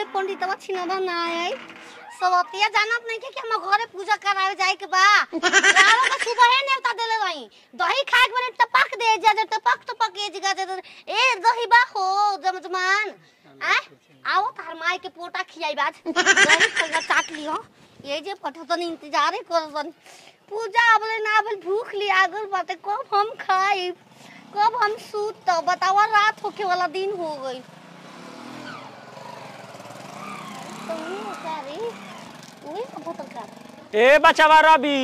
ले पंडितवा छिनरा ना आई सवतिया जानत नहीं के कि हम घरे पूजा करावे जाए के बा रावण का सुबह है नेवता देले रही दही खाए के बने टपक दे जा जा टपक टपक ए जगह दे ए दही बा हो जमजमान आ आओ तार माई के पोटा खियाई बाज दही खा चाट लियो ये जे पठा तनी इंतजार कर तनी पूजा अबले ना अबले भूख ली आगल बाटे कब हम खाई कब हम सूत तो बतावा रात होके वाला दिन हो गई तुम क्या रे उही कब तक का ए बचावा रवि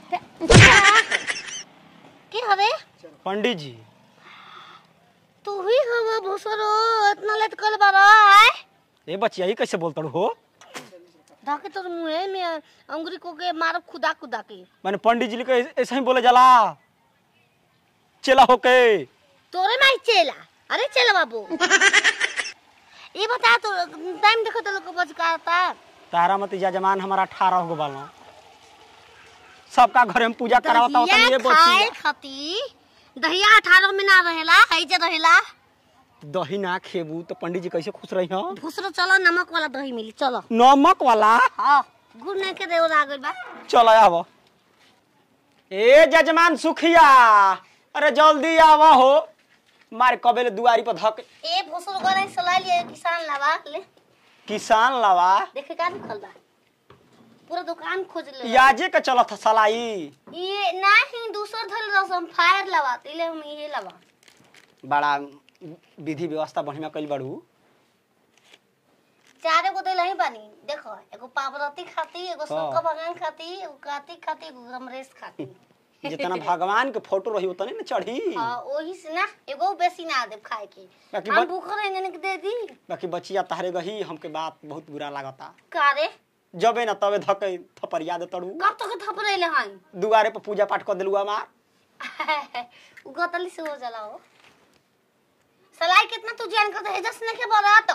के हरे पंडित जी तू ही हवा भोसरो इतना लेट कर बारा आए ए बचिया ही कैसे बोलता हो धाके तोर मुंह में अंगुरी को के मारब खुदा खुदा के मैंने पंडित जी के ऐसा ही बोले जाला चला होके तोरे माई चेला अरे चेला बाबू ये बता तो टाइम देखो तो लोग बज का आता तारा मत जजमान हमारा अठारह हो बालो सबका घरे में पूजा करावता होता दहिया ये खाए बचिया खाती दहिया अठारह में ना रहेला है जे रहेला दही ना खेबू तो पंडित जी कैसे खुश रही हो भूसरो चलो नमक वाला दही मिली चलो नमक वाला हाँ गुड़ नहीं के देव आ गइल बा चलो आव ए जजमान सुखिया अरे जल्दी आवा हो मारे कबेले दुआरी पर धक ए भूसरो गरे सला लिए किसान लावा ले किसान लावा देखे का निकल बा पूरा दुकान खोज ले याजे के चलत सलाई ये नहीं दूसर धल रसम फायर लावा तिले हम ये लावा बड़ा विधि व्यवस्था बढ़िया कइल बाड़ू चारे गो दिल ही बानी देखो एगो पावरती खाती एगो शंकर भगवान खाती एगो कार्तिक खाती एगो रमरेश खाती जितना भगवान के फोटो रही उतने न चढ़ी हाँ ओही से ना एगो बेसी ना दे खाए के बाकी हम बच- भूख रहेंगे के दे दी बाकी बचिया तहरे गही हमके बात बहुत बुरा लागता कारे जबे न तबे धके थपरिया दे तड़ू कब तक थप रहे हैं दुआरे पर पूजा पाठ कर दिलुआ मार उ गतली से हो जाला हो सलाई कितना तू जान कर है जस ने के बड़ा तो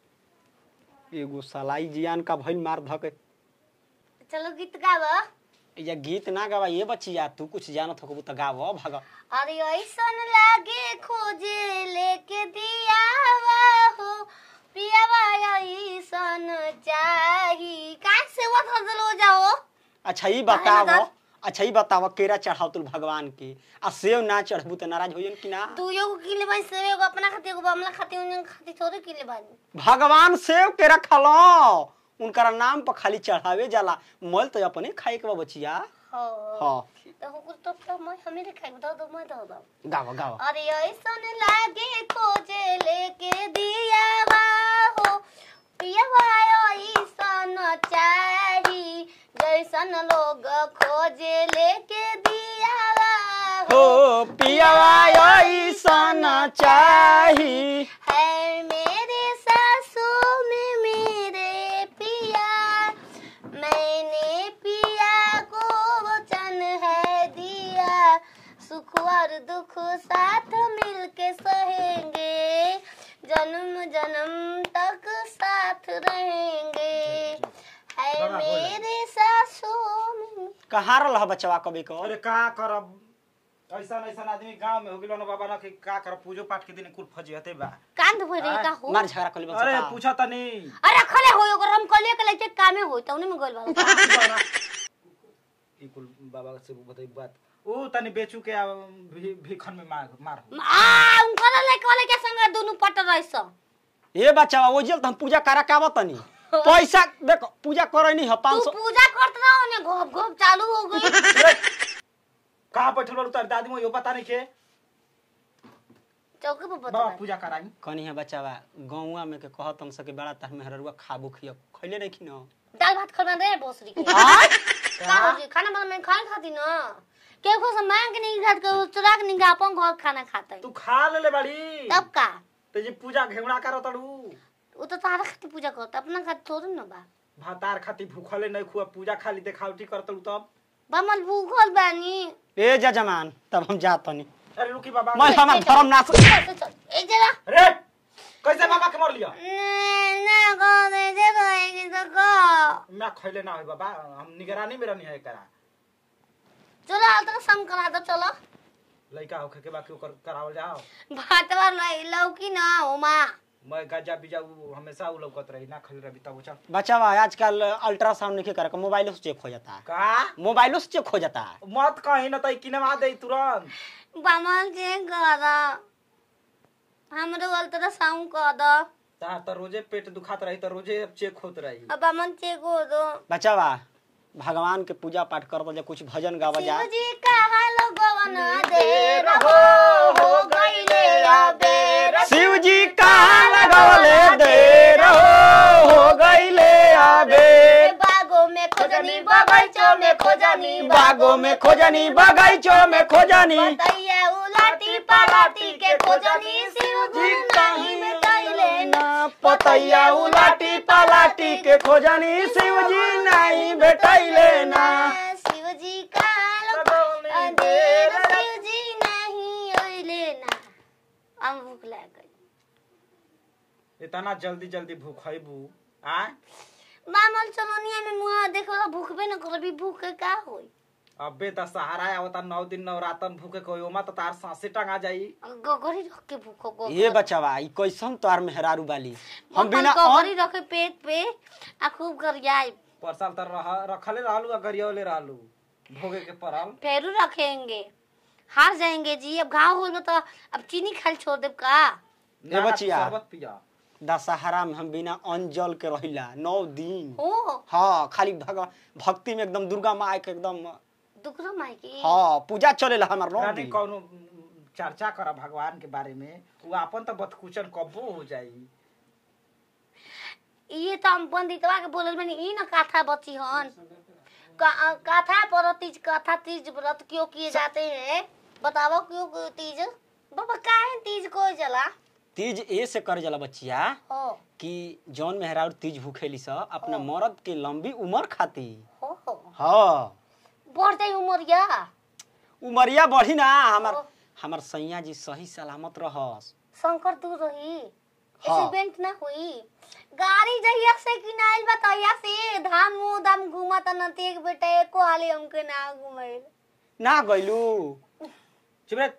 एगो सलाई जियान का भइल मार धके चलो गीत गावा या गीत ना गावा ये बचिया तू कुछ जानत हो तो गाव भग अरे ऐसन लागे खोजे लेके दियावा हो पियावा ऐसन चाही का से वो थजल हो जाओ अच्छा ई काहे बताव लगा? अच्छा ई बताव केरा चढ़ाव तुल भगवान के आ सेव ना चढ़बू तो नाराज होयन कि ना तू एगो किले बानी से एगो अपना खाती एगो बमला खाती उन खाती थोड़े किले बानी भगवान सेव के रखलो उनकर नाम पर खाली चढ़ावे जाला मोल तो अपने खाए के बा बचिया हो हाँ तो हुकुर तो तो मैं हमें रे खाई दो दो मैं दो दो गावा गावा अरे ऐसन लागे खोजे लेके दियावा हो पियावा ऐसन चाही जैसन लोग खोजे लेके दियावा हो पियावा ऐसन चाही है मेरे सासू में मेरे पिया मैंने पिया को वचन है दिया सुख और दुख साथ मिलके सहेंगे जन्म जन्म तक साथ रहेंगे है मेरे सासू में कहाँ रह बचवा कभी को अरे का करब ऐसा ऐसा आदमी गांव में हो गेलो ना बाबा ना कि का करब पूजो पाठ के दिन कुल फजियते बा कांद भर रही का हो मार झगड़ा कर अरे पूछा तनी अरे खले हो ओकर हम कलिए के लेके कामे हो तौने में गइल बा ई कुल बाबा से बताई बात ओ तनी बेचू के आ, भी, भीखन में मार मार हो। आ उनकर लेके वाले के संग दोनों पट रहिस ए बचवा वो जेल तो हम पूजा करा के आवत तनी पैसा देखो पूजा करे नहीं है तू पाँच सौ पूजा करत रहो ने घोप घोप चालू हो गई कहाँ बैठल बाड़ू तार दादी मोयो पता नहीं के चौके पर बाबा बता पूजा कराई कनी है बचावा गौवा में के कहत हम सके बड़ा तार मेहररुआ खाबू खिया खैले नहीं खिनो दाल भात खाना रे भोसरी के आय? का हो जी खाना बना मैं खाए खाती ना के को से मांग के नहीं खात के चुरा के नहीं अपन घर खाना खाता है तू खा ले ले बाड़ी तब का ते जे पूजा घेवड़ा करो तड़ू वो तो तारा खाती पूजा करता अपना खाती थोड़ी ना बा भातार खाती भूखले नहीं खुआ पूजा खाली देखावटी कर तड़ू तब बमल भूखल बानी ए जजमान तब हम जात तनी अरे रुकी बाबा मैं हमार धर्म ना चल, चल, चल, ए जरा अरे कैसे बाबा के मर लिया ने ना को दे दे रहेगी तो को मैं खैले ना होई बाबा हम निगरानी में रहनी है करा चलो अल्ट्रासाउंड करा दो चलो लड़का होखे के बाकी ओकर करावल जाओ भात वाला लौकी ना ओमा मैं गजा बिजा उ हमेशा उ लौकत रही ना खाली रही तब चल बच्चा बा आजकल अल्ट्रासाउंड नहीं करे मोबाइलो से चेक हो जाता है का मोबाइलो से चेक हो जाता है मत कहीं ना तई किनवा दे तुरंत बामल चेक कर हमरो अल्ट्रासाउंड कर दो ता तो रोजे पेट दुखात रही तो रोजे अब चेक होत रही अब बामल चेक हो दो बच्चा बा भगवान के पूजा पाठ कर दो कुछ भजन गावा जा शिव जी कहा लोगवन दे रहो हो गईले अबेर शिव जी कहाँ लगौले दे रहो हो गईले आबे बागों में खोजनी बगैचों में खोजनी बागों में खोजनी बगीचों में खोजनी बताइए उलाटी पलाटी के खोजनी शिव जी नहीं मिटाइले ना पतैया उलाटी पलाटी के खोजनी शिव जी नहीं भेटैले ना शिव जी का लोग अंधेर शिव जी नहीं ओइले ना हम भूख लग गई इतना जल्दी जल्दी भूख खइबू आ मामल चलोनिया में मुहा देखो भूखबे न करबी भूख के का होई अबे त सहारा आवता नौ दिन नवरातन भूखे कोई ओमा तो तार सांसे टंगा जाई गगरी रख के भूखो गो ये बच्चावा ई कैसन तोर मेहरारू बाली हम हम बिना गगरी अन्न रखे पेट पे आ खूब गरियाई परसाल तर रह रखले रहलू आ गरियौले रहलू भोगे के परल फेरू रखेंगे हार जाएंगे जी अब घाव हो तो अब चीनी खाली छोड़ देब का ए ना, ना, बचिया। शरबत पिया दशहरा में हम बिना अन्न जल के रहिला नौ दिन हो हाँ खाली भगवान भक्ति में एकदम दुर्गा माँ के एकदम दुखरो माई की हाँ पूजा चलेला हमार नौ रानी दिन कौनो चर्चा कर भगवान के बारे में वो अपन तो बदकुचन कब्बो हो जाई ये तो हम पंडितवा के बोलल बनी ई न कथा बची हन का- कथा पर तीज कथा तीज व्रत क्यों किए जाते हैं बताओ क्यों क्यों तीज बाबा काहे तीज को जला तीज ए से कर जला बच्चिया हो कि जौन मेहरारू तीज भूखेली स अपना मर्द के लंबी उम्र खाती हो हो हाँ बढ़ जाई उमरिया उमरिया बढ़ी ना हमार ओ। हमार सैया जी सही सलामत रहस शंकर दूर रही हाँ। एक्सीडेंट ना हुई गाड़ी जहिया से किनाइल बताइया से धाम मुंह धाम घूमत न एक बेटा एको हाली हमके ना घुमाइल ना गइलू चुप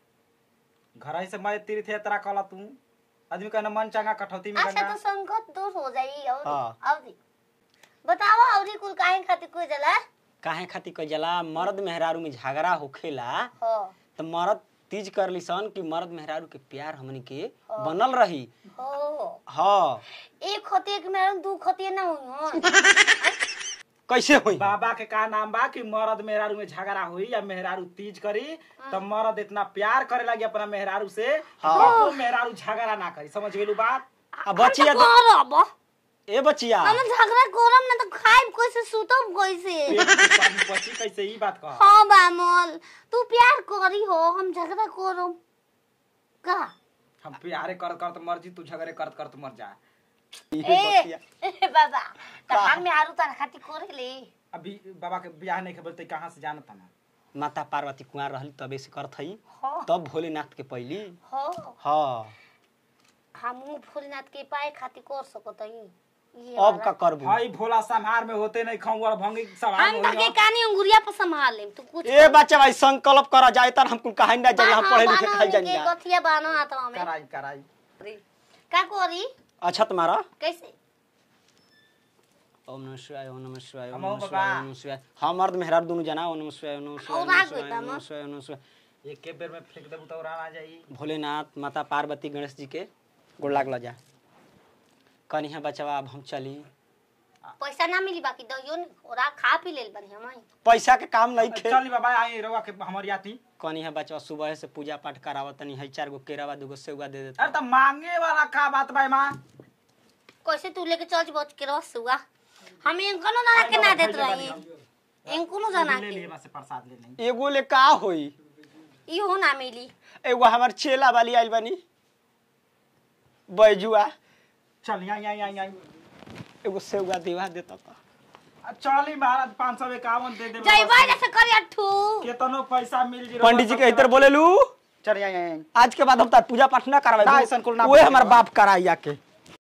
घर से मैं तीर्थ यात्रा कला तू आदमी का मन चंगा कठौती में अच्छा गंगा तो संकट दूर हो जाई और हाँ। अवधि बताओ अवधि कुल काहे खातिर कोई जला काहे खातिर कह जला मर्द मेहरारू में झगड़ा होखेला हो तो मर्द तीज करली सन कि मर्द मेहरारू के प्यार हमनी के बनल रही हो हाँ एक होती एक मेरा दू होती ना हुई कैसे हुई बाबा के का नाम बा कि मर्द मेहरारू में झगड़ा हुई या मेहरारू तीज करी तो मर्द इतना प्यार करे लगी अपना मेहरारू से हाँ। तो मेहरारू झगड़ा ना करी समझ गेलू बात आ बचिया तो करब ए बचिया हम झगड़ा करब ना तो खाइब कैसे सुतब कैसे पेट के पानी पची कैसे ई बात कह हाँ बामल तू प्यार करी हो हम झगड़ा करब का हम प्यारे करत करत मर जी तू झगड़े करत करत मर जा ए ए बचिया ए, बाबा तो हम में आरू तार खातिर करे ले अभी बाबा के बियाह नहीं खबर ते कहाँ से जानत ना माता पार्वती कुंवार रहली तबे से करत हई हो तब भोलेनाथ के पहली हो हाँ हम भोलेनाथ के पाए खातिर कर सकत हई ये अब वाला। का करबू भाई भोला संहार में होते नहीं खौर भंगी संहार हम में तो के होई कानी अंगुरिया पर संभाल लेम तू कुछ ए बच्चा भाई संकल्प करा जाए तर हमको कहानी ना जल्दी हम हाँ, पढ़े लिखे बाना खाई हमनी जानी के जा गठिया बाना हाथवा में कराई कराई का करी अच्छा तुम्हारा कैसे ओम नमः शिवाय ओम नमः शिवाय ओम हमहु नमः शिवाय बाबा। ओम नमः शिवाय हम मर्द मेहरार दोनों जना ओम नमः शिवाय ओम नमः शिवाय ओम और नमः आग शिवाय बेटा ओम नमः माँ। शिवाय ओम नमः शिवाय एक के बेर में फेंक देबू तो उड़ा जाई भोलेनाथ माता पार्वती गणेश जी के गोड़ लागल जा कनी है बचवा अब हम चली पैसा ना मिली बाकी दहियो ने ओरा खा पी लेल बनी हम पैसा के काम नहीं खे चल बाबा आई रवा के हमर याती कनी है बचवा सुबह से पूजा पाठ करावत तनी है चार गो केरावा दूगो सेवा दे अरे देता तो मांगे वाला का बात भाई माँ कैसे तू लेके चल बच के रस हुआ हम इनको ना के ना देत रही इनको ना जाना ले के ले से प्रसाद ले नहीं एगो ले का होई इहो ना मिली एगो हमार चेला वाली आइल बनी बैजुआ चल यहाँ यहाँ यहाँ यहाँ एगो सेवा देवा देता था चली महाराज पाँच सौ इक्यावन दे दे जइबा जैसे करी अठू केतनो पैसा मिल जी पंडित जी के इधर बोले लू चल यहाँ यहाँ आज के बाद हम तार पूजा पाठ ना ना, करवाए ऐसन कुल ना ओए बोले हमार बा। बाप कराई आके